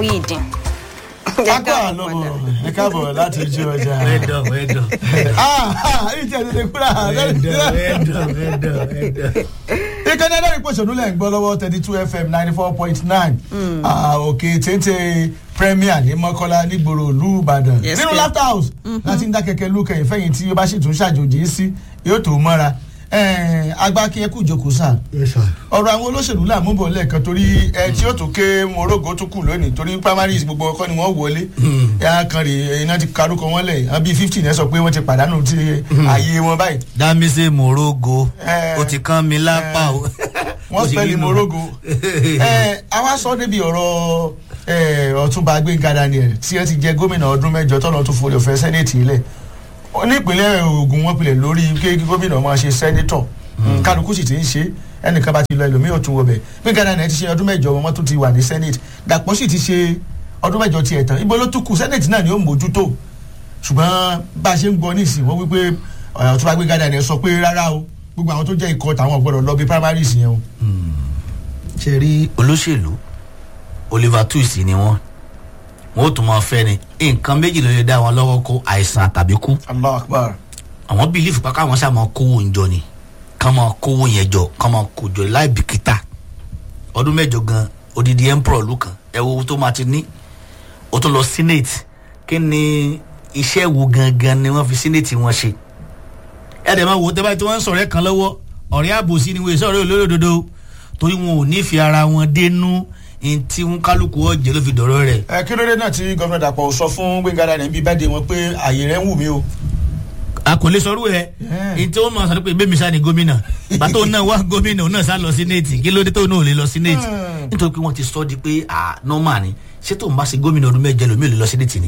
Muhyiddin. akọ àlọbọ ẹ káàbọ̀ láti ojú ọjà. ẹdọ ẹdọ ẹyìn tí a tètè kúrò ẹdọ ẹdọ ẹdọ ẹdọ. ìkànnì ẹlẹ́rìí pòṣónú lẹ́ ń gbọ́ lọ́wọ́ thirty two fm ninety four point nine òkè téńté premier ní mọ́kọ́lá nígboro ìlú ìbàdàn Yes, nínú sir. laughter house láti ń dá kẹ̀kẹ́ lókè ìfẹ́yìn tí ó bá sì tún ṣàjòjì sí yóò tó mọ́ra agbákin ẹkú ìjókòó sáà ọ̀rọ̀ àwọn olóṣèlú là mú bọ̀ lẹ́ẹ̀kan torí ẹ tí ó tún ké morogo tún kù lónìí torí primaries gbogbo ọkọ ni wọ́n wọlé ẹ kan rè iná ti karúkọ wọn lẹ̀ ẹ bíi fifteen ẹ sọ pé wọ́n ti pàdánù ti ààyè wọn báyìí dámísè morogo Eh, o ti kán mi lápá o. wọ́n spẹ́lì morogo ẹ àwa sọ débi ọ̀rọ̀ ẹ, ọ̀túnba gbẹ̀ngà daniel tí ẹ ti jẹ gómìnà ọdún mẹ́jọ tọ́nà tó forí ọ̀fẹ́ sẹ́nẹ̀tì ilẹ̀ nípínlẹ̀ ogun wọn pilẹ̀ lórí kí gómìnà máa ṣe sẹ́nẹ́tọ̀ kálukú sì ti ń ṣe ẹnìkan bá ti lọ ẹlòmíì ọ̀tún wọbẹ̀ gbẹ̀ngà daniel ti ṣe ọdún mẹ́jọ wọn tún ti wà ní sẹ́nẹ̀tì dàpọ̀ sì ti ṣe ọdún mẹ́jọ tiẹ̀ tán ibo ló tún kù sẹ́nẹ̀tì náà ni ó mójútó ṣùgbọ́n bá a ṣe ń gbọ́ nísìnyí wọ́n wípé ọ̀túnba gbẹ̀ngà daniel sọ pé rárá o gbogbo àwọn tó jẹ́ ikọ̀ tàwọn gbọ́dọ̀ lọ bí primaries yẹn o. ṣe rí olóṣèlú oliver twist ni wọn wọn ò tún máa fẹ́ ni nǹkan méjì ló lè dá wọn lọ́wọ́ kó àìsàn tàbí kú allah akbar. àwọn bílífù pa káwọn ṣáà máa kówó ń jọ ni ká máa kówó yẹn jọ ká máa kó jọ láì bìkítà ọdún mẹ́jọ gan odidi emperor lu kan ẹ wo owó tó máa ti ní ó tún lọ senate kí ni iṣẹ́ wo gangan ni wọ́n fi senate wọn ṣe ẹ dẹ̀ máa wò ó tẹ́ báyìí tí wọ́n ń sọ̀rọ̀ ẹ̀ kan lọ́wọ́ ọ̀rẹ́ àbòsí ni wọ́n sọ̀rọ̀ olódodo torí wọn ò nífẹ̀ẹ́ ara wọn dénú ní tí wọn kálukú ọ̀jẹ̀ ló fi dọ̀rọ̀ rẹ̀ ẹ kí ló dé náà tí gómìnà dàpọ̀ sọ fún gbẹ̀ngà daniel bíi bẹ́ẹ̀ de wọn pé àyè rẹ̀ ń wù mí o. a kò lè sọrú ẹ Yeah. ní tí wọn máa sọ pé bẹ́ẹ̀ mi sá ni gómìnà bàtò náà wá gómìnà òun náà sá lọ sí néètì kí ló dé tó náà ò lè lọ sí néètì Hmm. nítorí pé wọ́n ti sọ di pé ah normal ni ṣé tóun bá ṣe gómìnà ọdún mẹ́jẹ lómi ò lè lọ sí néètì ni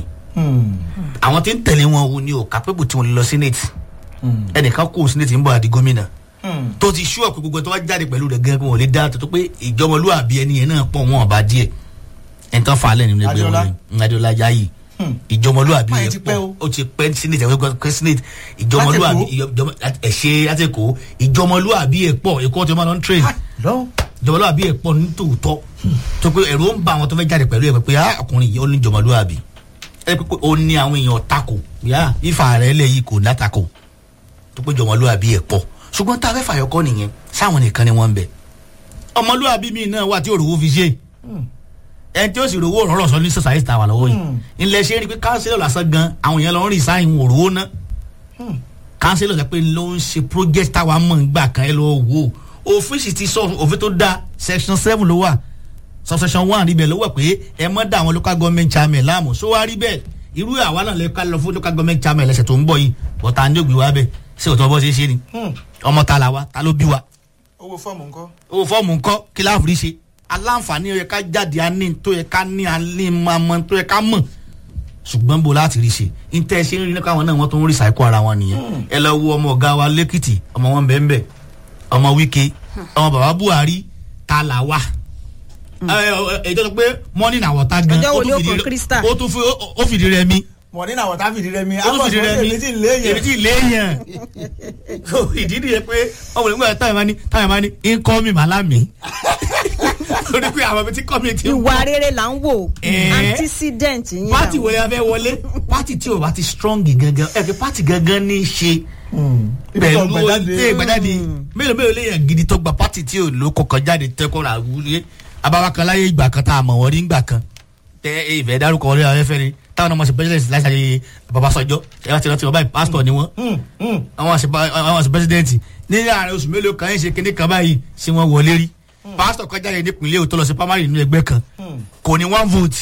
àwọn tí ń tẹ̀lé wọn wo ni ò kápẹ́bù tí wọ́n lè lọ sí néètì ẹnìkan kó sí néètì ń bọ̀ àdí gómìnà tó ti ṣú ọ̀pẹ gbogbo tó wá jáde pẹ̀lú rẹ̀ gẹ́gẹ́ wọn ò lè dá tó pé ìjọmọlúwàbí ẹni yẹn náà pọ̀ wọn ọba díẹ̀ ẹni tán fa alẹ́ nínú ẹgbẹ́ Adéọlá. wọn ni adéọlá yayi ìjọmọlúwàbí Máyì yẹn ti pẹ́ pọ̀ o. ó ti pẹ́ senate ẹ̀wẹ́ pẹ́ senate ìjọmọlúwàbí ìjọmọ- ẹ̀ṣẹ̀ àtẹ̀kọ́ ìjọmọlúwàbí ẹ̀ pọ̀ ẹ̀kọ́ tó máa lọ ń train lọ. ìjọmọlúwàbí ẹ̀ pọ̀ ní tòótọ́ tó pé ẹ̀rọ ń ba àwọn tó fẹ́ jáde pẹ̀lú ẹ̀ pé ah ọkùnrin yìí ó ní ìjọmọlúwàbí ẹ̀ pé ó ní àwọn èèyàn tako yá ifá rẹ̀ lẹ̀ yìí kò látako tó pé ìjọmọlúwàbí ẹ̀ pọ̀ ṣùgbọ́n tá a fẹ́ fàyọkọ́ nìyẹn sáwọn nìkan ni wọ́n ń bẹ̀ ọmọlúwàbí mi náà wà tí òrùwó fi ṣe ẹni tí ó sì rówó rọrọ sọ ní society tàwa lọ́wọ́ yìí ilẹ̀ ṣe rí i pé kánsílọ̀ lásán gan àwọn èèyàn lọ ń rìn sáyìn òrùwó ná kánsílọ̀ sọ pé ló ń ṣe project táwa mọ̀ ń gbà kan ẹ lọ wò ó òfin sì ti sọ òfin tó da section seven ló wà subsection one rí bẹ́ẹ̀ ló wà pé ẹ mọ́ da àwọn local government chairman láàmú so wá rí bẹ́ẹ̀ irú àwa náà lè ká lọ fún local government chairman lẹ́sẹ̀ tó ń bọ̀ yìí bọ́tà ní ògbé wa bẹ́ẹ̀ ṣé òtún ọbọ̀ ṣe é ṣe ni ọmọ ta la wa ta ló bí wa owó fọ́ọ̀mù ńkọ́. owó fọ́ọ̀mù ńkọ́ kí láàfin ṣe aláǹfààní ó yẹ ká jáde àní tó yẹ ká ní alẹ́ máa mọ tó yẹ ká mọ̀ ṣùgbọ́n bó láti rí ṣe níta ẹ ṣe ń rí nípa àwọn náà wọ́n tó ń rí ṣàìkó ara wọn nìyẹn ẹ lọ wo ọmọ ọ̀gá wa lẹ́kìtì ọmọ wọn bẹ́ẹ̀ bẹ́ẹ̀ ọmọ wíkẹ́ ọmọ bàbá buhari ta là wà èyí tó sọ pé mọ́nì náà wọ̀ta gan Ọjọ́ wo ó ni tún ó fìdí kàn rẹ- Crystal? ó tún fi- ó- ó fìdí rẹ mi wọ́n ní àwọn tá fìdí rẹ mi. ó tún fìdí rẹ mi èmi tí ì léyìn. èmi tí ì léyìn so ìdí nìyẹn pé ọmọ ìgbà táyà máa ní táyà máa ní income màlámì lórí pé àwọn ibi tí kọ́mi ti ń ìwà rere là ń wò Eh. antecedent yín là pati ń wo ni a fẹ́ wọlé pati tí o bá ti strong gangan ẹ kí pati gangan ní í ṣe ibi tó pẹ̀lú gbàjáde. ẹ gbàjáde mélòó mélòó léèyàn gidi tó gba pati tí o lò kọkàn jáde tẹkọrọ àwùjẹ abawakalaye ìgbà kan tá a mọ̀ wọ́n rí ìgbà kan tẹ ẹ ìfẹ́ dárúkọ orí àwọn ẹ̀fẹ́ ni táwọn ọmọ ṣe president láti ṣe babasọjọ ẹ bá ti rántí wọn báyìí pásítọ̀ ni wọ́n àwọn ṣe àwọn ṣe president ní àárín oṣù mélòó kan yín ṣe kíní kan báyìí ṣé wọ́n wọlé rí pásítọ̀ kan jáde nípìnlẹ̀ òótọ́ lọ sí primary nínú ẹgbẹ́ kan kò ní one vote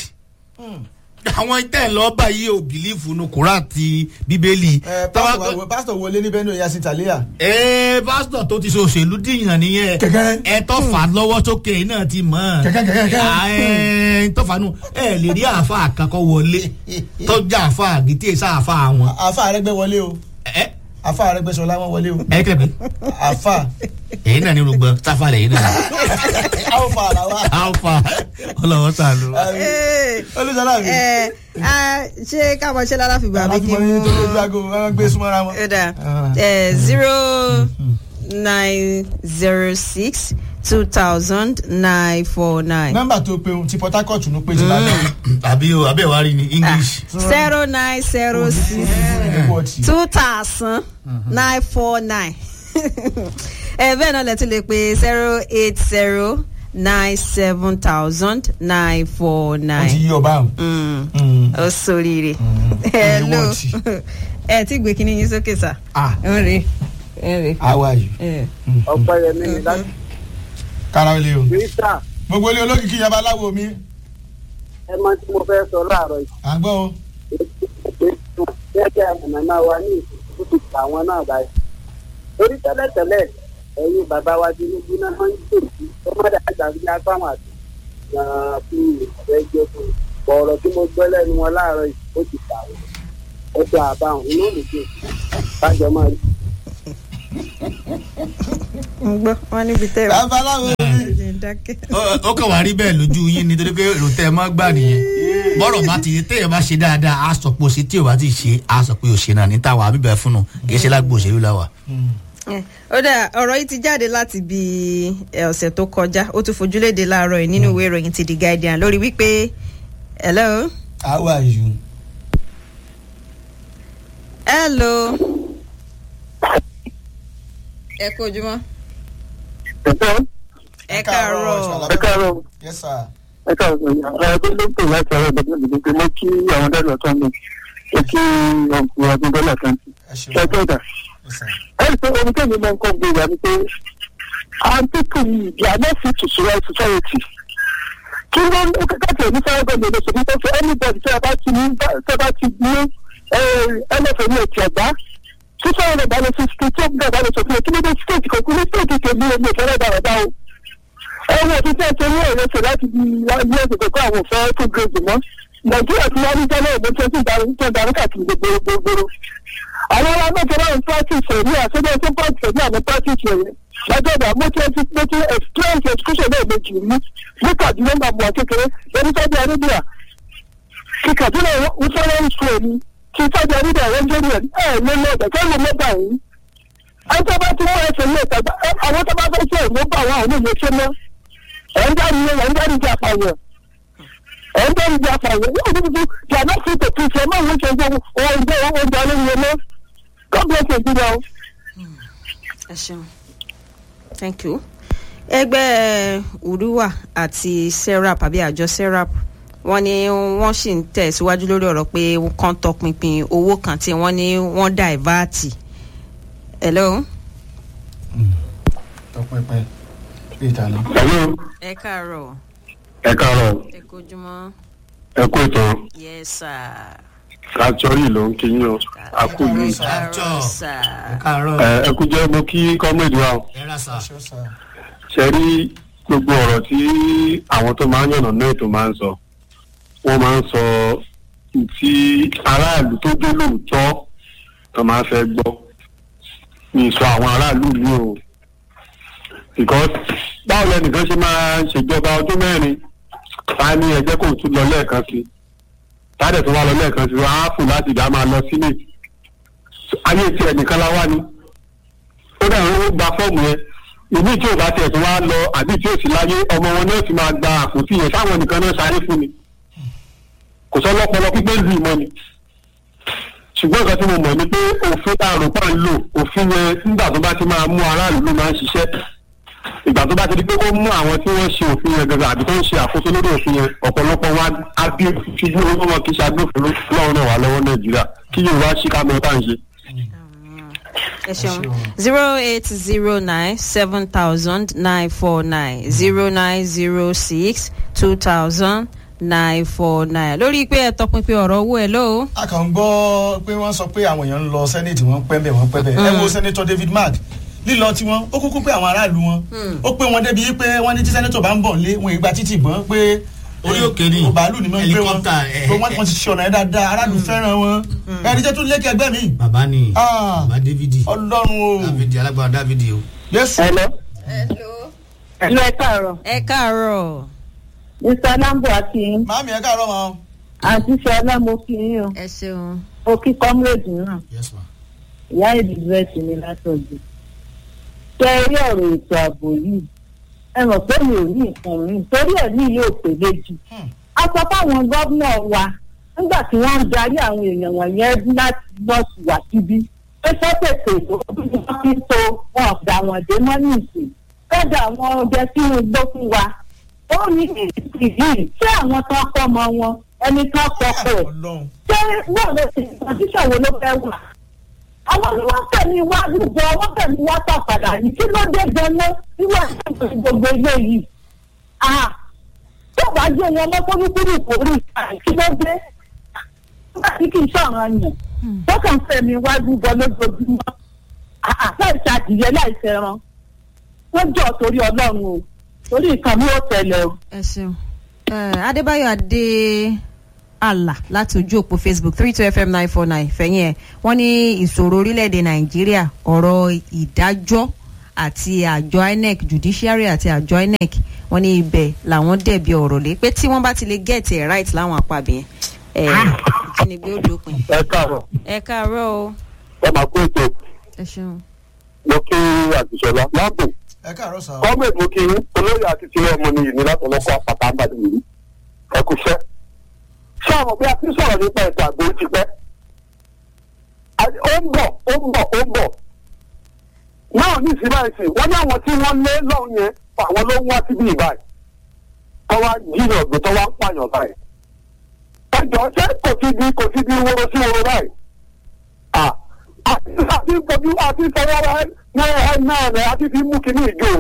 àwọn tẹ̀ ń lọ báyìí ò bìlífù nu kúrà àti bíbélì. ẹ pásítọ̀ wa- pásítọ̀ wọlé ní bẹ́ẹ̀ ní oyè sitalia. ẹ pásítọ̀ tó ti ṣe òṣèlú dìyàn nìyẹn Kẹ̀kẹ́. ẹ tó fà á lọ́wọ́ sókè náà ti mọ̀ ọ́n. Kẹ̀kẹ́, kẹ̀kẹ́, kẹ̀kẹ́. À, ẹ tó fà á nù ẹ lè rí àáfà àkàkọ́ wọlé tọ́jà àáfà àgìtì èsà àáfà àwọn. àfa àrẹgbẹ wọlé o ẹ àfa àrẹgbẹ sọlá wọn wọlé o ẹ kílẹ̀ pé àfa ẹ̀yin náà ní rúgbọ́n sáfà lẹ́yìn náà àwòfà àlàwà. àáfà ọlọ́wọ́ sàlù. olùsọlá mi. ẹ ẹ ṣé káwọn ṣe lára fìgbà mi àbí kí mo ní tó lójú aago wọn gbé súnmọ́ra wọn. ẹ dà ẹ zero nine zero six two thousand nine four nine. nọ́mbà tó pe ohun ti port harcourt ló pè jù lálẹ́ àbí o àbí ẹ̀wá rí ni english. zero nine zero six ẹ̀ẹ́dẹ́gbọ̀tì. two thousand nine four nine. ẹ bẹ́ẹ̀ náà lẹ tún lè pe zero eight zero nine seven thousand nine four wọ́n ti nine. yí ọba àwọn. Mm. ó sóríire. hello wọ́n ti. ẹ ti gbé kinní yín sókè sá. ah ń rè ń rè. how are you. ẹ. ọpẹyẹmí ni láti kára ilé o. gbèsà gbogbo ilé olókìkí yaba aláwo mi. ẹ mọ tí mo fẹ́ sọ láàárọ̀ yìí à ń gbọ́ o. gẹ́gẹ́ àmàmà wa ní ìsìnkú ti pa àwọn náà báyìí. torí tẹ́lẹ̀tẹ́lẹ̀ ẹ̀yin bàbá wa tinubu náà wọ́n ń gbèsè ọmọdé àgbàgbé apáwọn àti gan-an fún ìfẹ́ jẹ́ fún un. ọ̀rọ̀ tí mo gbọ́ lẹ́nu wọn láàárọ̀ yìí ó ti pa àwọn ọjọ́ àbáwọn inú mi dùn kájọ máa rí. ń gbọ́ wọn níbi tẹ́ ẹ bàbá aláwo mi. ẹ dákẹ́. Ó- ó kàn wá rí bẹ́ẹ̀ lójú yín nítorí pé èrò tẹ́ ẹ mọ́ gbà nìyẹn bọ́rọ̀ bá ti téèyàn bá ṣe dáadáa á sọ pé o ṣe tí o bá ti ṣe á sọ pé o ṣe náà ní táwa bíbẹ̀ fún un kì í ṣe lágbo òṣèlú láwà. Eh, ó dà ọ̀rọ̀ yìí ti jáde láti bí eh, ọ̀sẹ̀ tó kọjá ó tún fojúléde láàárọ̀ yìí nínú ìwé ìròyìn ti the guardian lórí wípé hello how are you. hello ẹ kú ojúmọ́ ẹ káàárọ̀ ẹ káàárọ̀ yes sir. ẹ káàárọ̀ ẹ tó ló ń pè láti ọ̀rọ̀ ìgbàgbọ́ ìgbàgbọ́ pé mo kí àwọn dáàbò tó ń bọ̀ ó kí ọkùnrin ọdún dọ́là kan ẹ ṣe ṣe tó dà. yes sir. ẹni pé ohun tẹ́mi máa ń kọ́ gbé wa ni pé àwọn pípọ̀ yìí di àná fi to survive society. kí ló ń káàkiri ní fẹ́rẹ́ gbọ́dọ̀ lè ṣèlú tó fẹ́ anybody tí a bá ti ní tí a bá ti ní ẹlẹ́fẹ̀ẹ́ ní ètò ẹ̀gbá tí fẹ́rẹ́ rẹ̀ bá lè fi ṣe tí ó gbà bá lè sọ fún mi kí ló dé state kan kí ló state kan ní omi ìfẹ́rẹ́ dára dá o. ẹ̀wọ̀n ti fẹ́ ṣe ní èrè ṣe láti di ilé ẹ̀sìn kọ́ àwọn òfẹ́ tó gbèsè mọ́ nàìjíríà ti wá ní tẹ́lẹ̀ ìbò tí ó ti darí káàkiri gbogbo gbogbo àwọn alágbèsè náà ń practice ẹ̀ ní àṣẹjọ́ tó practice ẹ̀ ní àwọn practice ẹ̀ lọ́jọ́dọ̀ mo ti ti mo ti experience education náà méjì rí ní kaduna náà mọ̀ kékeré lórí sábẹ́ arábíà kí kaduna wúfẹ́rẹ́ school ni kí sábẹ́ arábíà wọ́n jẹ́ rẹ̀ ẹ̀ lé lọ́dọ̀ kẹ́ ló lọ́dọ̀ yìí. àwọn tó bá ti mú ẹsẹ̀ ní ìta àwọn tó bá fẹ́ ṣe ìlú bá àwọn àwọn ìlú ṣe mọ́ ẹ̀ ń dárí ẹ̀ ń dárí ìjà àpàyàn ẹ̀ ń dárí ìjà àpàyàn yóò ní bí they are not fit to teach ẹ̀ máa ń ṣe oúnjẹ oúnjẹ olóyè mọ́ God bless Nigeria o. ẹ ṣeun thank you ẹgbẹ́ uruwa àti serap àbí àjọ serap wọ́n ní wọ́n sì ń tẹ̀síwájú lórí ọ̀rọ̀ pé kán tọpinpin owó kan tí wọ́n ní wọ́n dàìváàtì hello tọpẹpẹ bí ìtànà. Hello, ẹ káàárọ̀ ẹ káàárọ̀, ẹ kojúmọ́ ẹ kú ètò yes sir kàtọ́rì ló ń kí yín o, a kú ẹ yìí. káàárọ̀ sir ẹ káàárọ̀ Ẹ ẹ kú jẹ́ mo kí kọ́mẹ́dì wa o. ẹ rà sà. ṣé sir. Ṣé rí gbogbo ọ̀rọ̀ tí àwọn tó máa ń yànnà náà tó máa ń sọ? Wọ́n máa ń sọ tí aráàlú tó dé lóòótọ́ tó máa fẹ́ gbọ́. Mi sọ àwọn aráàlú mi o. Because báwo lẹnìkan ṣe máa ṣèjọba ọdún mẹ́rin? Ta ni ẹgbẹ́ kò tún lọ lẹ́ẹ̀kan sí? Tádẹ̀ tó wá lọ lẹ́ẹ̀kan sí, wọ́n á fò láti dá máa lọ sílẹ̀. Ayé tí ẹnìkan la wá ni. Ó dẹ̀ ń gba fọ́ọ̀mù yẹn ìbí tí o bá tiẹ̀ tó wá lọ àbí tí o sì láyé ọmọ wọn náà ti máa gba àpótí yẹn sáwọn nìkan náà sáré fún mi kò sọ lọ́pọlọ pípé lù mọ́ ni ṣùgbọ́n nǹkan tí mo mọ̀ ni pé òfin tá a rò pa ń lò òfin yẹn nígbà tó bá ti máa mú aráàlú ló máa ń ṣiṣẹ́ ìgbà tó bá ti di pé ó mú àwọn tí wọ́n ṣe òfin yẹn gẹ́gẹ́ àbí tó ń ṣe àkóso lórí òfin yẹn ọ̀pọ̀lọpọ̀ wa á bí fíjú owó wọn kì í ṣe agbófinró lọ́wọ́ náà wà lọ́wọ́ nàìjíríà kí yorùbá ṣí ká mọ́ tá à ń ṣe. ẹ ṣeun zero eight zero nine seven thousand nine four nine zero nine zero six two thousand nine four nine lórí pé ẹ tọpinpin ọ̀rọ̀ owó ẹ lóo. a kàn ń gbọ́ pé wọ́n sọ pé àwọn èèyàn ń lọ sẹ́nẹ̀tì wọ́n pẹ́ bẹ́ẹ̀ wọ́n pẹ́ bẹ́ẹ̀ ẹ wo sẹ́nẹ̀tọ̀ david mark lílọ tiwọn ó kúkú pé àwọn aráàlú wọn ó pé wọn débi pé wọ́n ní tí sẹ́nẹ̀tọ̀ bá ń bọ̀ lé wọn ìgbà títì gbọ́n pé Orí òkè ni. bàálù ni wọ́n ń gbé wọn Helicopter, eh, pé wọ́n wọ́n ti ṣe ọ̀nà yẹn dáadáa aráàlú fẹ́ràn wọn ẹni jẹ́ tún lékè ẹgbẹ́ mi bàbá ni Ah. bàbá dávidi ọlọ́run o dávidi alágbára dávidi o. yéṣu Hello. hello. Ẹ̀lú ẹ káàárọ̀. ẹ káàárọ̀ Mr. Lambo àti yín. màámi ẹ káàárọ̀ mọ́ Àǹtí Ṣọlá mo kí yín o. ẹ ṣeun. Mo kí comrade náà. yes ma. Ìyá Elizabeth ní látọ̀jú. Ṣé ẹ rí ọ̀rọ̀ ètò ààbò yìí? ẹ mọ̀ pé mi ò ní nǹkan mi torí ẹ̀ ní yóò pè méjì. a sọ fáwọn gómìnà wa nígbà tí wọ́n ń darí àwọn èèyàn wọ̀nyẹn láti nọ́ọ̀sì wá síbí pé sọ́tẹ̀tẹ̀ ìlú bí wọ́n fi ń to wọn ọ̀dà wọn dé mọ́ nìsín kọ́dà àwọn ọdẹ sínú igbó fún wa ó ní ìdí yìí ṣé àwọn tó ń kọ́ ọmọ wọn ẹni tó ń kọ́ ọkọ̀ ẹ̀ ọlọ́run ṣé náà ló ti kọ̀ǹtíṣàn wo ló fẹ́ wà. àwọn ni wọ́n tẹ̀lé wá lùjọ wọ́n tẹ̀lé wá sàfàdà yìí kí ló dé gan-an níwà ìṣẹ̀lẹ̀ gbogbo ilé yìí. tó bá jẹ́ wọn lọ́kọ́lùkùrù kò rí kí ló dé. nígbà tí kì í ṣọ̀ràn yàn tó kàn fẹ̀mí wá lùjọ lójoojúmọ́. láì ṣàdìyẹ láì ṣẹran. wọ́n jọ torí ọlọ́run o torí nǹkan mi ò tẹ̀lé o. ẹ ṣeun Eh, adébáyọ̀ adé àlà láti ojú òpó facebook three two fm nine four nine fẹ̀yìn ẹ̀ wọ́n ní ìṣòro orílẹ̀-èdè nàìjíríà ọ̀rọ̀ ìdájọ́ àti àjọ inec judiciary àti àjọ inec wọ́n ní ibẹ̀ làwọn dẹ̀bi ọ̀rọ̀ lé pé tí wọ́n bá ti lè get it right láwọn àpàbí yẹn ẹ̀ ìjínigbé ó dópin. ẹ káàárọ̀ ẹ káàárọ̀ o ẹ máa kó ètò ẹ ṣeun. mo kí àtìṣọlá láàbò ẹ káàárọ̀ sá o. gọ́ọ̀mẹ̀ntì mo kí yín olóyè àti tiwọn ọmọ nìyí ní látọ̀lọ́kọ̀ àpàtà àbàdàn yìí ẹ kú iṣẹ́. ṣé àwọn bí a ti sọ̀rọ̀ nípa ètò àgbo ti pẹ́ ó ń bọ̀ ó ń bọ̀ ó ń bọ̀ náà ní ìsinmi àìsàn wọ́n ní àwọn tí wọ́n lé lọ́hùn yẹn àwọn ló ń wá síbí ìbáyìí tó wá jìnnà ọ̀gbìn tó wá ń pààyàn báyìí ẹjọ́ ṣé kò sí bí kò sí bí wóró sí wóró báyìí Ah, àti àti fojú àti fọwọ́ ní ẹ náà rẹ̀ àti fi mú kíní ìjó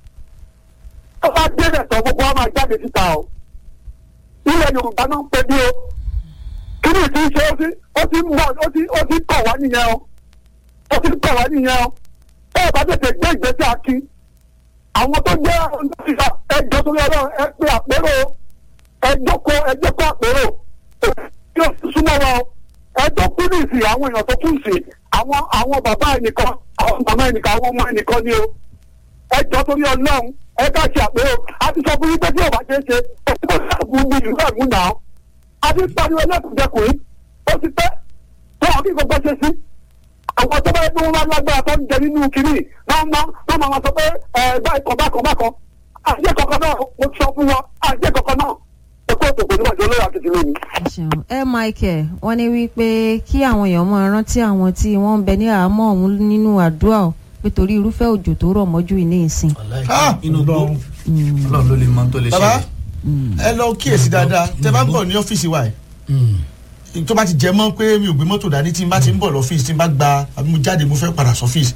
tó bá débẹ̀ tán gbogbo wa máa jáde síta o ilẹ̀ yorùbá náà ń pè bí o kíní tí ń ṣe ó ti ó ti ń bọ̀ ó ti ó ti kọ̀ wá nìyẹn o ó ti kọ̀ wá nìyẹn o bẹ́ẹ̀ bá tètè gbé ìgbésẹ̀ akí àwọn tó jẹ́ olùdókítà ẹjọ́ tó lọ́rọ̀ ẹ pé àpérò ẹjọ́ kó ẹjọ́ kó àpérò yóò súnmọ́ wa o ẹjọ́ kú ní ìsìn àwọn èèyàn tó kú sí àwọn àwọn bàbá ẹnìkan àwọn màmá ẹnìkan àwọn ọmọ ẹnìkan ni o ẹjọ́ torí ọlọ́run ẹ ká ṣe àpérò a ti sọ fún yín pé tí ọba ṣe é ṣe ó ti kó sáàbù ní ìlú ẹ̀gún náà a ti pariwo ẹlẹ́kùnjẹkùnrin ó ti pẹ́ tó àwọn kí gbogbo ṣe sí àwọn tó bá yẹ kí wọ́n bá lágbára tó ń jẹ nínú kínní náà máa náà máa sọ pé ẹ báyìí kan bákan bákan àjẹ kankan náà mo sọ fún wọn àjẹ kankan náà ẹ kó ètò ìpèníjà ìjọ lórí àti tìlónì. ẹ ṣeun ẹ michael wọ́n ní wípé kí àwọn èèyàn máa rántí àwọn tí wọ́n ń bẹ ní àhámọ́ ọ̀hún nínú àdúrà o pé torí irúfẹ́ òjò tó rọ̀ mọ́jú ìní ìsìn. Ah, inú gbó Ọlọ́run. ọlọ́run ló lè mọ tó lè bàbá ṣẹlẹ̀. ẹ lọ kíyèsí dáadáa tẹ bá ń bọ̀ ní ọ́fíìsì wa yìí tó bá ti jẹ mọ́ pé mi ò gbé mọ́tò dání tí n bá ti ń bọ̀ lọ́fíìsì tí n bá gba àbí mo jáde mo fẹ́ padà sọ́fíìsì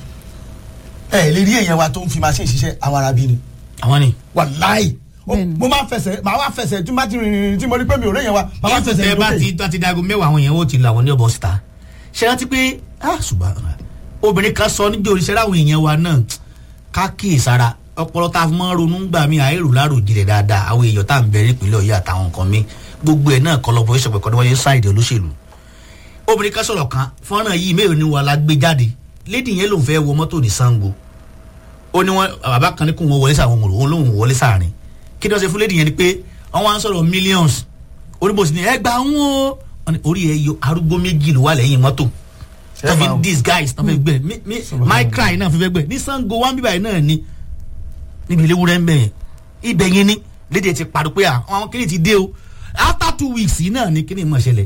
ẹ lè rí èèyàn wa tó ń fi machine ṣiṣẹ́ àwọn arábí ni àwọn ni. wàláì Ó- Bẹ́ẹ̀ni. mo máa ń fẹsẹ̀ màá wá fẹsẹ̀ tí n bá ti rìn rìn tí mo rí pé mi ò rí èèyàn wa màá wá fẹsẹ̀ tẹ rìn bá lókè. ti bá ti dago mẹ́wàá àwọn èèyàn ó ti lọ àwọn ní ọ̀bọ̀ síta ṣe rántí pé ah ṣùgbọ́n obìnrin kan sọ níjó oríṣẹ́ láwọn èèyàn wa náà ká kíyèsára ọpọlọ tá a fi máa ń ronú gbà mí àìrò láàrò jinlẹ̀ dáadáa àwọn èèyàn tá à ń bẹ nípìnlẹ̀ ọ̀yọ́ àtàwọn nǹkan mi gbogbo ẹ̀ náà kọlọ́pọ̀ ìṣọ̀pẹ̀ kọ́ ni wọ́n yẹ sáìdì olóṣèlú obìnrin kan sọ̀rọ̀ kan fọ́nrán yìí mélòó ni wà la gbé jáde lédi yẹn lòun fẹ́ wọ mọ́tò ní sango ó ní wọn bàbá kan ní kó wọn wọlé sáwọn òun lòun wọlé sáàrin kí ni wọ́n ṣe fún lédi yẹn ni pé wọ́n wá ń sọ̀rọ̀ millions oníbòsí ni ẹ gbà wọn o Wọ́n ní orí ẹ yọ arúgbó méjì ló wà lẹ́yìn mọ́tò tó fi ń disguise tó fi gbẹ mi mi my cry náà fi fẹ́ gbẹ ní sango one bíbáyìí náà ni níbi ilé wúrẹ́ ń bẹ̀ yẹn ibẹ̀ yẹn ni léde ti pariwo pé àwọn kìnìún ti dé o after two weeks yìí náà ni kìnìún mọ̀ ṣẹlẹ̀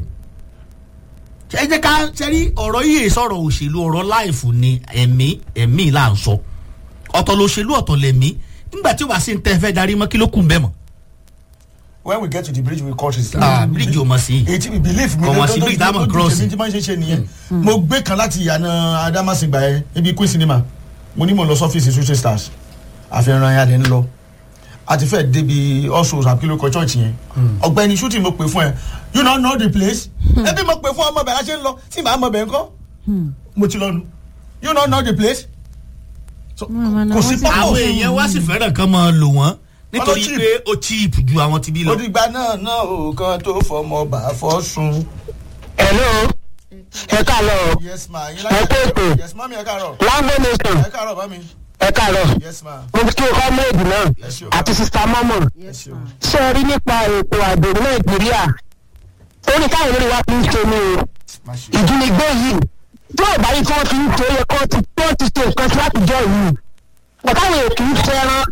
ẹ jẹ́ ká sẹ́rí ọ̀rọ̀ yìí sọ̀rọ̀ òṣèlú ọ̀rọ̀ láìfù ni ẹ̀mí ẹ̀mí là ń sọ ọ̀tọ̀ lòṣèlú ọ̀tọ̀ lẹ̀mí nígbà tí ó bá sí ń tẹ́ fẹ́ darí mọ́ kí ló kù ń bẹ́ mọ́. when we get to the bridge we cross it. ah bíríìjì ò mọ̀ sí i. èyí tí we believe mi Kò wọ́n sí bridge tá a mọ̀ cross. èmi tí máa ń ṣe ṣe nìyẹn mo gbé kan láti ìyànà adamasingba yẹn ibi queen cinema mo ní mo lọ sọ́fíìsì sushi stars àfihàn ya lè ń lọ àti fẹ́ débi ọ̀ṣọ́ àpilọ̀kọ̀ church yẹn ọ̀gbẹ́ni shooting mo pè fún ẹ you no know the place ẹbí mo pè fún ọmọ bẹ̀rẹ̀ ṣe ń lọ tí màá mọ bẹ̀rẹ̀ ńkọ́ mo ti lọ nu you no know the place So, Màmá náà kò sí wọ́n ti- pọ́pọ́ àwọn èèyàn wá sì fẹ́ràn kan máa lò wọ́n nítorí cheap. pé ó cheap ju àwọn ti bí lọ. òdìgbà náà náà ò kan tó fọmọ bá fọ́ sun. hello ẹ káàárọ̀ yes ma yín Ẹ kú ètò. yes ma mi ẹ káàárọ̀ láńgbó nation ẹ káàárọ̀ bá mi ẹ káàárọ̀ yes ma mo kí ọmọọdù náà ẹ ṣeun àti sista mọ́mọ́ ẹ ṣeun. ṣé ẹ rí nípa ètò ààbò ní nàìjíríà orí káwọn olórí wa fi ń ṣe ni o má ṣe. ìjínigbé yìí tí ò bá yí kí wọ́n fi ń ṣe é yẹ kó ti tó ti ṣe nǹkan sí látijọ́ yìí ọ̀táwọn èèyàn kì í fẹ́ràn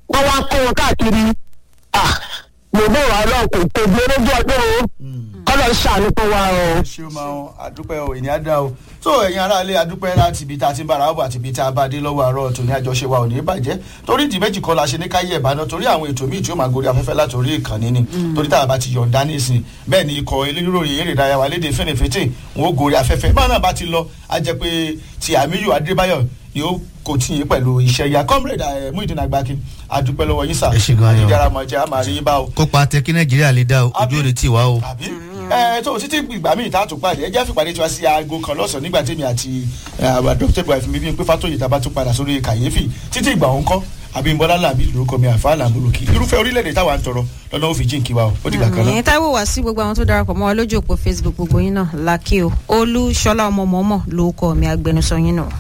wọ́n wá kó wọn káàkiri ah mo bọ̀ wá lọ kò kò gbé lójú ọdún o kọ́lọ̀ ṣàánú fún wa o. ẹ ṣeun máa ń adúpẹ́ o ènìyàn dá o tó ẹ̀yin aráalé adúpẹ́ láti ibi tá a ti ń bára ọ̀bọ̀ àti ibi tá a bá dé lọ́wọ́ àárọ̀ tòní àjọṣe wa ò ní bàjẹ́ torí ìdí méjì kan la ṣe ní káyé ẹ̀bánà torí àwọn ètò míì tí ó máa gorí afẹ́fẹ́ látòrí ìkànnì ni torí tá a bá ti yọ̀ǹda nísìn bẹ́ẹ̀ ni ikọ̀ eléròyìn eré ìdárayá wa léde fẹ́nẹ̀fẹ́tẹ̀ wọn ó gorí afẹ́fẹ́ báwọn náà bá ti lọ á jẹ́ pé ti àmíyù adébáyọ̀ ni ó kò tí yín pẹ̀lú iṣẹ́ ya comrade ẹ̀ Muideen Agbaki adúpẹ́ lọ́wọ́ yín sà Ẹ ṣé gan-an ni o. ìjára mọ̀ jẹ́ àmàrí yín bá o kópa tẹ kí nàìjíríà lè dá o ojú òde tì wá o. àbí ẹ tó títí ìgbà míì tá a tún pàdé ẹ jẹ́ fìpàdé tiwa sí aago kan lọ́sàn-án nígbà tèmi àti àwọn dr ibrahim mi bí n pé fatoyi tá a bá tún padà sórí kàyéfì títí ìgbà òun kọ́ abimbola làbí lórúkọ mi àfa làmúlòkì irúfẹ́ orílẹ̀-èdè táwa ń tọrọ lọ́nà ó fi jíǹkí wa o ó dìgbà kan náà. ẹ̀yin táíwò wá sí gbogbo àwọn tó darapọ̀ mọ́ wa lójú òpó facebook gbogbo yín náà lákì o olú ṣọlá ọmọ mọ́mọ́ lórúkọ mi agbẹnusọ yín náà.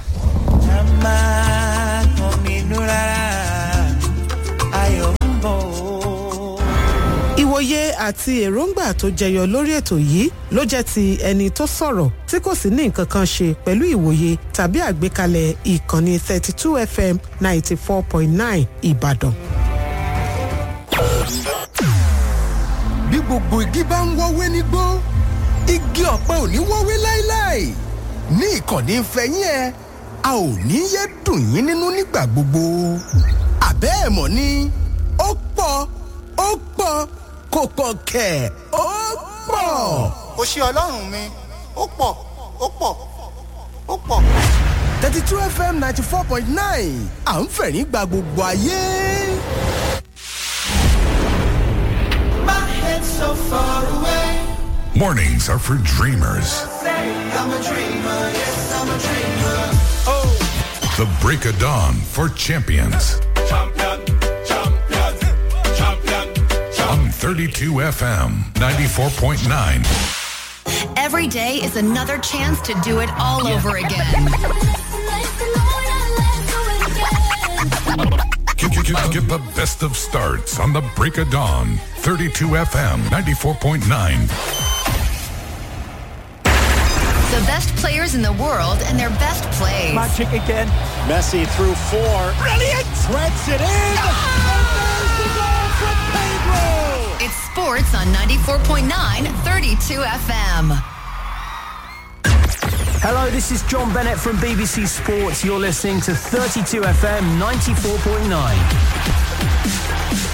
ìwòye àti èròǹgbà tó jẹyọ lórí ètò yìí ló jẹ́ ti ẹni tó sọ̀rọ̀ tí kò sì ní nǹkan kan ṣe pẹ̀lú ìwòye tàbí àgbékalẹ̀ ìkànnì 32 fm 94.9 ìbàdàn. bí gbogbo igi bá ń wọ́wé nígbó igi ọ̀pẹ ò ní wọ́wé láéláé ní ìkànnì ìfẹ́yín ẹ a ò ní yé dùn yín nínú nígbà gbogbo àbẹ́ ẹ̀ mọ̀ ni ó pọ̀ ó pọ̀ kò pọ̀ kẹ̀ ó pọ̀. ó ṣe ọlọ́run mi ó pọ̀ ó pọ̀ ó pọ̀. thirty two fm ninety four point nine à ń fẹ̀rín gba gbogbo ayé. Mornings are for dreamers. The break of dawn for champions. On 32 FM 94.9. Every day is another chance to do it all over again. Get, get, get, get the best of starts on the break of dawn. 32 FM 94.9. The best players in the world and their best plays. Magic again. Messi through four. Brilliant! Threads it in. And there's the goal from Pedro. It's sports on 94.9 32 FM. Hello, this is John Bennett from BBC Sports. You're listening to 32 FM 94.9.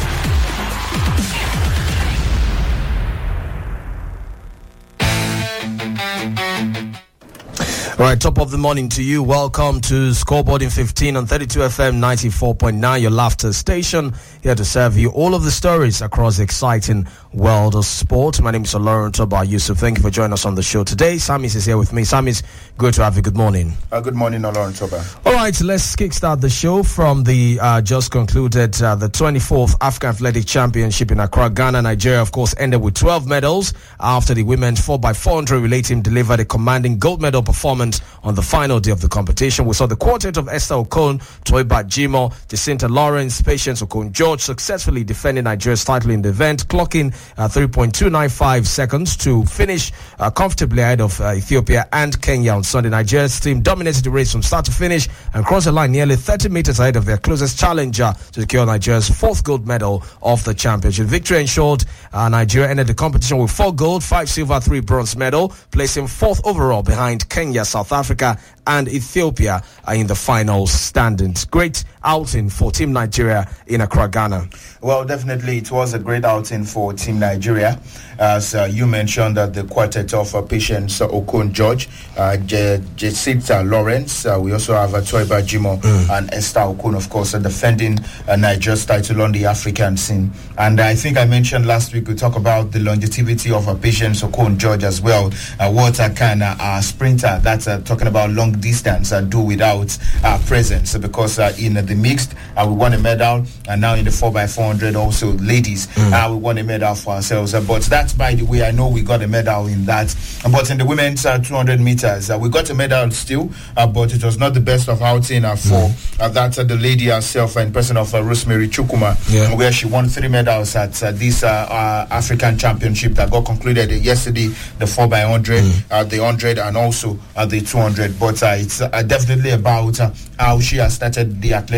All right, top of the morning to you. Welcome to Scoreboard in 15 on 32 FM 94.9, your laughter station. Here to serve you all of the stories across the exciting world of sport. My name is Lauren Toba Yusuf. Thank you for joining us on the show today. Samis is here with me. Samis, good to have you. Good morning. Uh, good morning, Olorun Toba. All right, let's kickstart the show from the uh, just concluded uh, the 24th African Athletic Championship in Accra, Ghana. Nigeria, of course, ended with 12 medals after the women's 4x400 relay team delivered a commanding gold medal performance on the final day of the competition. We saw the quartet of Esther Okon, Toiba Jimo, Jacinta Lawrence, Patience Okon George successfully defending Nigeria's title in the event, clocking uh, 3.295 seconds to finish uh, comfortably ahead of uh, Ethiopia and Kenya on Sunday. Nigeria's team dominated the race from start to finish and crossed the line nearly 30 meters ahead of their closest challenger to secure Nigeria's fourth gold medal of the championship. Victory ensured uh, Nigeria ended the competition with four gold, five silver, three bronze medal, placing fourth overall behind Kenya, South Africa, and Ethiopia uh, in the final standings. Great outing for Team Nigeria in Accra, Ghana. Well, definitely, it was a great outing for Team Nigeria. As uh, you mentioned, that the quartet of uh, Patience uh, Okon George, uh, Je- Jacinta Lawrence, uh, we also have uh, Toiba Jimo and Esther Okon, of course, uh, defending uh, Nigeria's title on the African scene. And I think I mentioned last week we talk about the longevity of uh, Patience Okon George as well. Uh, what uh, can uh, a sprinter that's uh, talking about long distance uh, do without uh, presence? Because uh, in uh, the mixed, uh, we won a medal, and now in the 4x400 also, ladies, uh, we won a medal for ourselves. Uh, but that's by the way, I know we got a medal in that. Uh, But in the women's uh, 200 meters, uh, we got a medal still, uh, but it was not the best of outing uh, for uh, that uh, the lady herself in person of uh, Rosemary Chukuma, Yeah. where she won three medals at uh, this uh, uh, African Championship that got concluded uh, yesterday, the 4x100, uh, the 100, and also uh, the 200. But uh, it's uh, definitely about uh, how she has started the athletic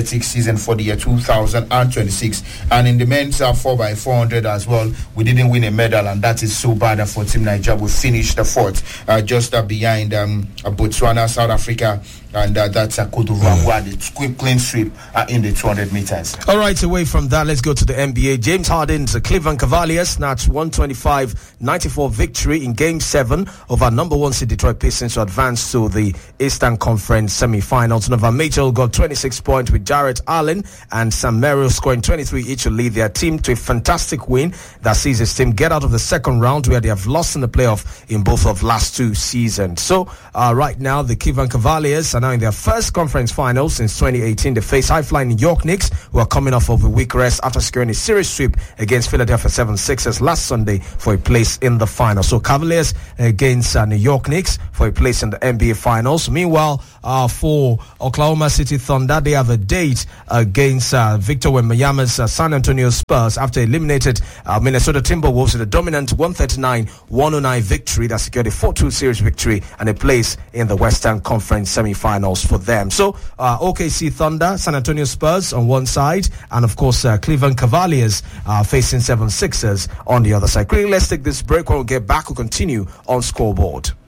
athletics season for the year 2026. And in the men's uh, 4x400 as well, we didn't win a medal, and that is so bad for Team Nigeria. We finished the fourth, uh, just uh, behind um, Botswana, South Africa, and uh, that's uh, Cote d'Ivoire, who had a quick clean sweep uh, in the 200 meters. All right, away from that, let's go to the NBA. James Harden's Cleveland Cavaliers snatched 125-94 victory in Game 7 over number one seed Detroit Pistons to advance to the Eastern Conference semifinals. Nova Mitchell got 26 points with Jarrett Allen and Sam Merrill scoring 23 each to lead their team to a fantastic win that sees his team get out of the second round where they have lost in the playoff in both of last two seasons. So uh, right now, the Cleveland Cavaliers are now in their first conference final since 2018. They face high-flying New York Knicks, who are coming off of a week rest after securing a series sweep against Philadelphia 76ers last Sunday for a place in the final. So Cavaliers against uh, New York Knicks for a place in the NBA Finals. Meanwhile, uh, for Oklahoma City Thunder, they have a date against uh, Victor Wembanyama's uh, San Antonio Spurs after eliminated uh, Minnesota Timberwolves in a dominant 139-109 victory that secured a 4-2 series victory and a place in the Western Conference semifinals for them. So uh, OKC Thunder, San Antonio Spurs on one side, and of course uh, Cleveland Cavaliers uh, facing 76ers on the other side. Quickly, let's take this break. When we get back, we'll continue on scoreboard.